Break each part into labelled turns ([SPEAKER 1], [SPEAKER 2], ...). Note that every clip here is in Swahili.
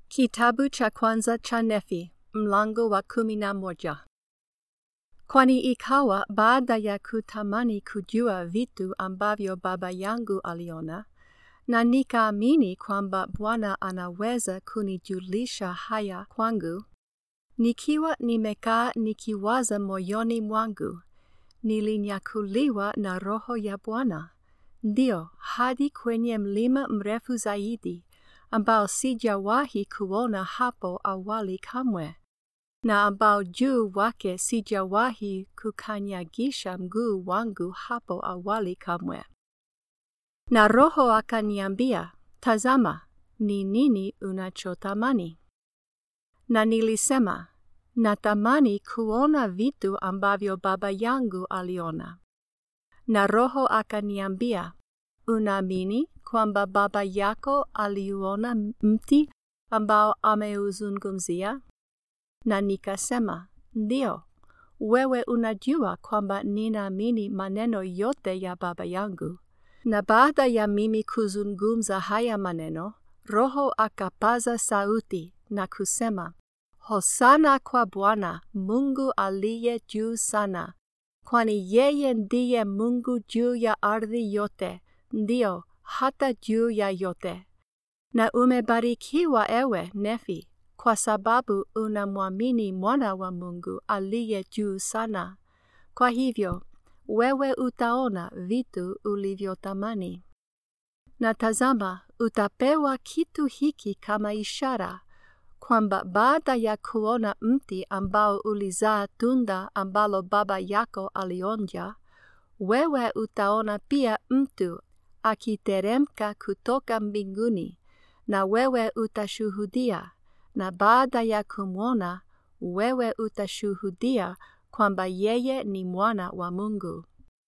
[SPEAKER 1] Kitabu cha kwanza cha Nefi, mlango wa kumi na moja. Kwani ikawa baada ya kutamani kujua vitu ambavyo baba yangu aliona, na nikaamini kwamba Bwana anaweza kunijulisha haya kwangu, nikiwa nimekaa nikiwaza moyoni mwangu, nilinyakuliwa na Roho ya Bwana, ndio hadi kwenye mlima mrefu zaidi ambao sijawahi kuona hapo awali kamwe, na ambao juu wake sijawahi kukanyagisha mguu wangu hapo awali kamwe. Na Roho akaniambia, Tazama, ni nini unachotamani? Na nilisema, natamani kuona vitu ambavyo baba yangu aliona. Na Roho akaniambia, unaamini kwamba baba yako aliuona mti ambao ameuzungumzia? Na nikasema, ndio, wewe unajua kwamba ninaamini maneno yote ya baba yangu. Na baada ya mimi kuzungumza haya maneno, Roho akapaza sauti na kusema, Hosana kwa Bwana, Mungu aliye juu sana, kwani yeye ndiye Mungu juu ya ardhi yote, ndio hata juu ya yote. Na umebarikiwa ewe Nefi, kwa sababu unamwamini mwana wa Mungu aliye juu sana. Kwa hivyo, wewe utaona vitu ulivyotamani. Na tazama, utapewa kitu hiki kama ishara, kwamba baada ya kuona mti ambao ulizaa tunda ambalo baba yako alionja, wewe utaona pia mtu akiteremka kutoka mbinguni, na wewe utashuhudia, na baada ya kumwona, wewe utashuhudia kwamba yeye ni mwana wa Mungu.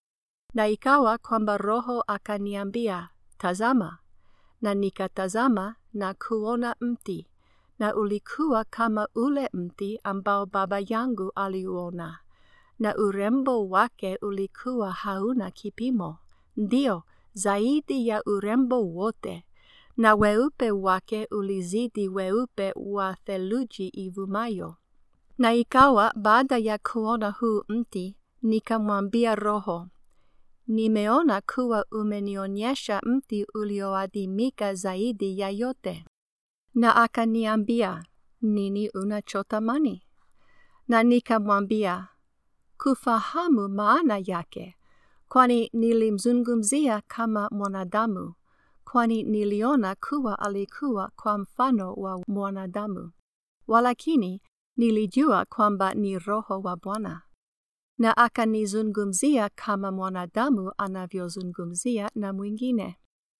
[SPEAKER 1] Na ikawa kwamba Roho akaniambia, tazama, na nikatazama na kuona mti, na ulikuwa kama ule mti ambao baba yangu aliuona, na urembo wake ulikuwa hauna kipimo, ndio zaidi ya urembo wote, na weupe wake ulizidi weupe wa theluji ivumayo. Na ikawa baada ya kuona huu mti, nikamwambia Roho, nimeona kuwa umenionyesha mti ulioadimika zaidi ya yote. Na akaniambia, nini unachotamani? Na nikamwambia, kufahamu maana yake, kwani nilimzungumzia kama mwanadamu, kwani niliona kuwa alikuwa kwa mfano wa mwanadamu. Walakini nilijua kwamba ni Roho wa Bwana. Na akanizungumzia kama mwanadamu anavyozungumzia na mwingine.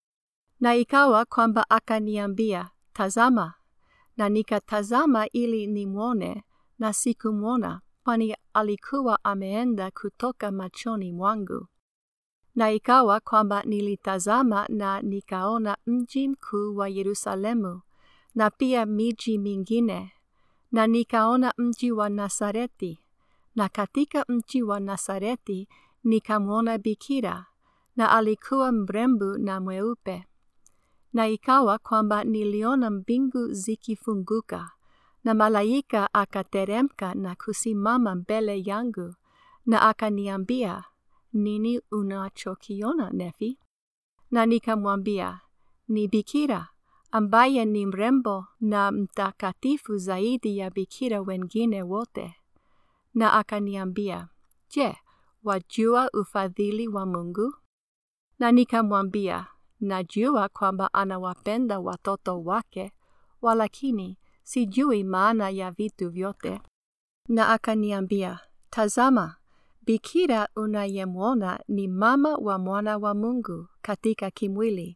[SPEAKER 1] Na ikawa kwamba akaniambia, tazama, na nikatazama ili nimwone, na sikumwona, kwani alikuwa ameenda kutoka machoni mwangu. Na ikawa kwamba nilitazama na nikaona mji mkuu wa Yerusalemu, na pia miji mingine, na nikaona mji wa Nasareti, na katika mji wa Nasareti nikamwona bikira, na alikuwa mrembo na mweupe. Na ikawa kwamba niliona mbingu zikifunguka, na malaika akateremka na kusimama mbele yangu, na akaniambia, nini unachokiona Nefi? Na nikamwambia, ni bikira, ambaye ni mrembo na mtakatifu zaidi ya bikira wengine wote. Na akaniambia, je, wajua ufadhili wa Mungu? Na nikamwambia, najua kwamba anawapenda watoto wake, walakini sijui maana ya vitu vyote. Na akaniambia, tazama, bikira unayemwona ni mama wa mwana wa Mungu katika kimwili.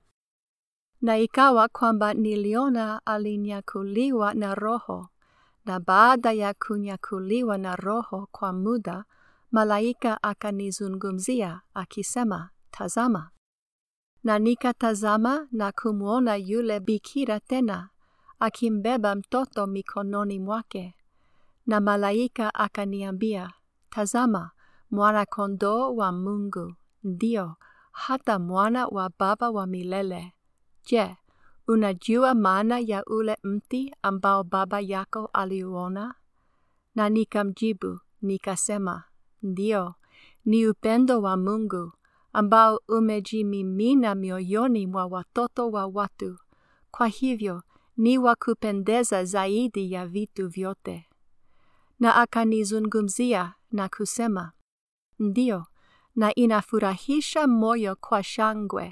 [SPEAKER 1] Na ikawa kwamba niliona alinyakuliwa na Roho, na baada ya kunyakuliwa na Roho kwa muda, malaika akanizungumzia akisema, tazama. Na nikatazama na kumwona yule bikira tena, akimbeba mtoto mikononi mwake. Na malaika akaniambia, tazama, mwana-kondoo wa Mungu, ndio, hata mwana wa Baba wa milele. Je, unajua maana ya ule mti ambao baba yako aliuona? Na nikamjibu, nikasema, Ndiyo, ni upendo wa Mungu ambao umejimimina mioyoni mwa watoto wa watu. Kwa hivyo ni wa kupendeza zaidi ya vitu vyote. Na akanizungumzia na kusema, Ndiyo, na inafurahisha moyo kwa shangwe.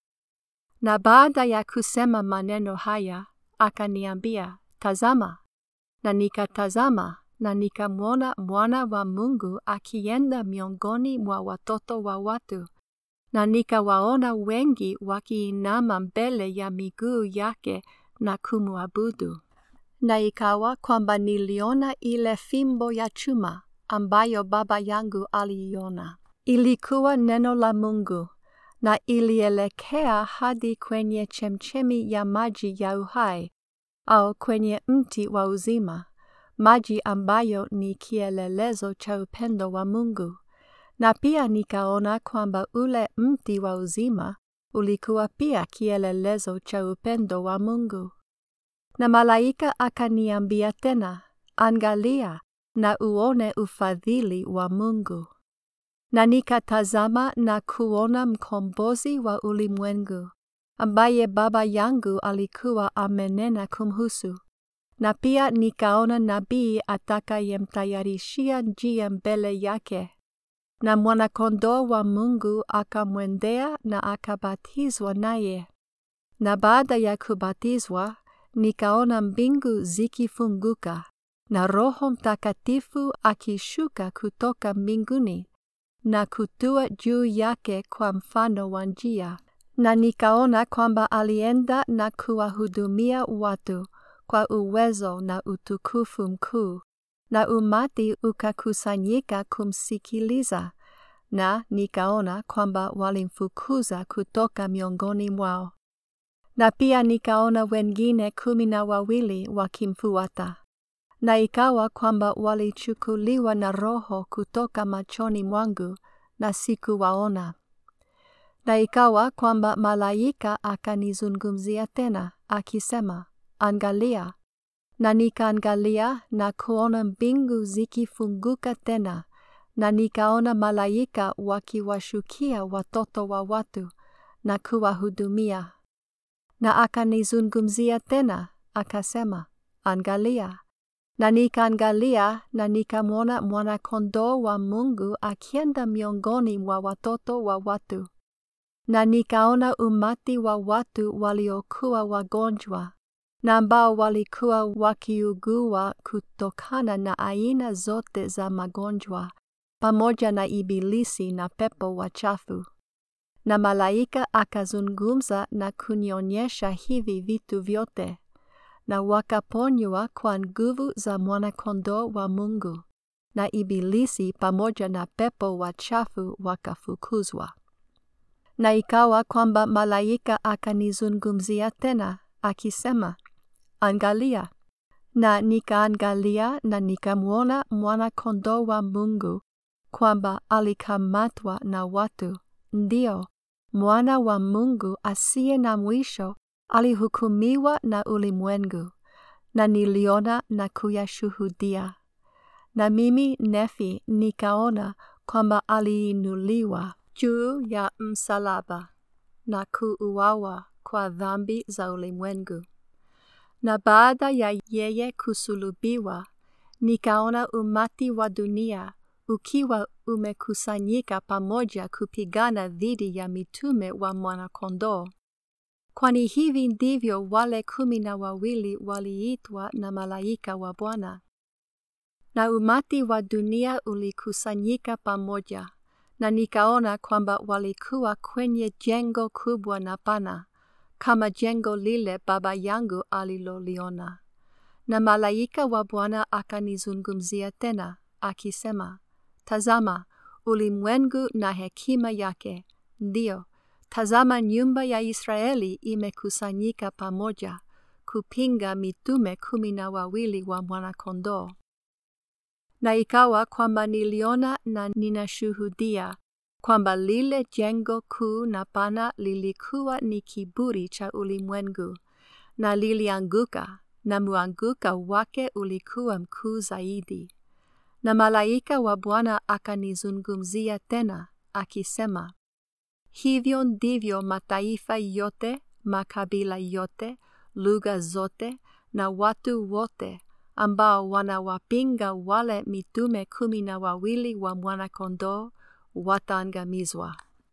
[SPEAKER 1] Na baada ya kusema maneno haya, akaniambia, Tazama. Na nikatazama na nikamwona mwana wa Mungu akienda miongoni mwa watoto wa watu, na nikawaona wengi wakiinama mbele ya miguu yake na kumwabudu. Na ikawa kwamba niliona ile fimbo ya chuma ambayo baba yangu aliiona. Ilikuwa neno la Mungu na ilielekea hadi kwenye chemchemi ya maji ya uhai au kwenye mti wa uzima, maji ambayo ni kielelezo cha upendo wa Mungu. Na pia nikaona kwamba ule mti wa uzima ulikuwa pia kielelezo cha upendo wa Mungu. Na malaika akaniambia tena, angalia na uone ufadhili wa Mungu. Na nikatazama na kuona mkombozi wa ulimwengu, ambaye baba yangu alikuwa amenena kumhusu. Na pia nikaona nabii atakayemtayarishia njia mbele yake. Na mwanakondoo wa Mungu akamwendea na akabatizwa naye. Na baada ya kubatizwa, nikaona mbingu zikifunguka na Roho Mtakatifu akishuka kutoka mbinguni na kutua juu yake kwa mfano wa njia. Na nikaona kwamba alienda na kuwahudumia watu kwa uwezo na utukufu mkuu, na umati ukakusanyika kumsikiliza, na nikaona kwamba walimfukuza kutoka miongoni mwao. Na pia nikaona wengine kumi na wawili wakimfuata. Na ikawa kwamba walichukuliwa na Roho kutoka machoni mwangu na sikuwaona. Na ikawa kwamba malaika akanizungumzia tena, akisema, Angalia. Na nikaangalia na kuona mbingu zikifunguka tena, na nikaona malaika wakiwashukia watoto wa watu na kuwahudumia. Na akanizungumzia tena, akasema, Angalia. Na nikaangalia na nikamwona mwana-kondoo wa Mungu akienda miongoni mwa watoto wa watu. Na nikaona umati wa watu waliokuwa wagonjwa na ambao walikuwa wakiugua kutokana na aina zote za magonjwa, pamoja na ibilisi na pepo wachafu. Na malaika akazungumza na kunionyesha hivi vitu vyote na wakaponywa kwa nguvu za mwana-kondoo wa Mungu, na ibilisi pamoja na pepo wachafu wakafukuzwa. Na ikawa kwamba malaika akanizungumzia tena, akisema, Angalia. Na nikaangalia na nikamwona mwana-kondoo wa Mungu kwamba alikamatwa na watu, ndio, mwana wa Mungu asiye na mwisho alihukumiwa na ulimwengu, na niliona na kuyashuhudia. Na mimi Nefi nikaona kwamba aliinuliwa juu ya msalaba na kuuawa kwa dhambi za ulimwengu. Na baada ya yeye kusulubiwa, nikaona umati wa dunia ukiwa umekusanyika pamoja kupigana dhidi ya mitume wa mwana-kondoo. Kwani hivi ndivyo wale kumi na wawili waliitwa na malaika wa Bwana. Na umati wa dunia ulikusanyika pamoja, na nikaona kwamba walikuwa kwenye jengo kubwa na pana, kama jengo lile baba yangu aliloliona. Na malaika wa Bwana akanizungumzia tena, akisema, Tazama, ulimwengu na hekima yake, ndio Tazama nyumba ya Israeli imekusanyika pamoja kupinga mitume kumi na wawili wa mwana-kondoo. Na ikawa kwamba niliona na ninashuhudia kwamba lile jengo kuu na pana lilikuwa ni kiburi cha ulimwengu, na lilianguka, na muanguka wake ulikuwa mkuu zaidi. Na malaika wa Bwana akanizungumzia tena, akisema, Hivyo ndivyo mataifa yote, makabila yote, lugha zote na watu wote ambao wanawapinga wale mitume kumi na wawili wa Mwana-Kondoo wataangamizwa.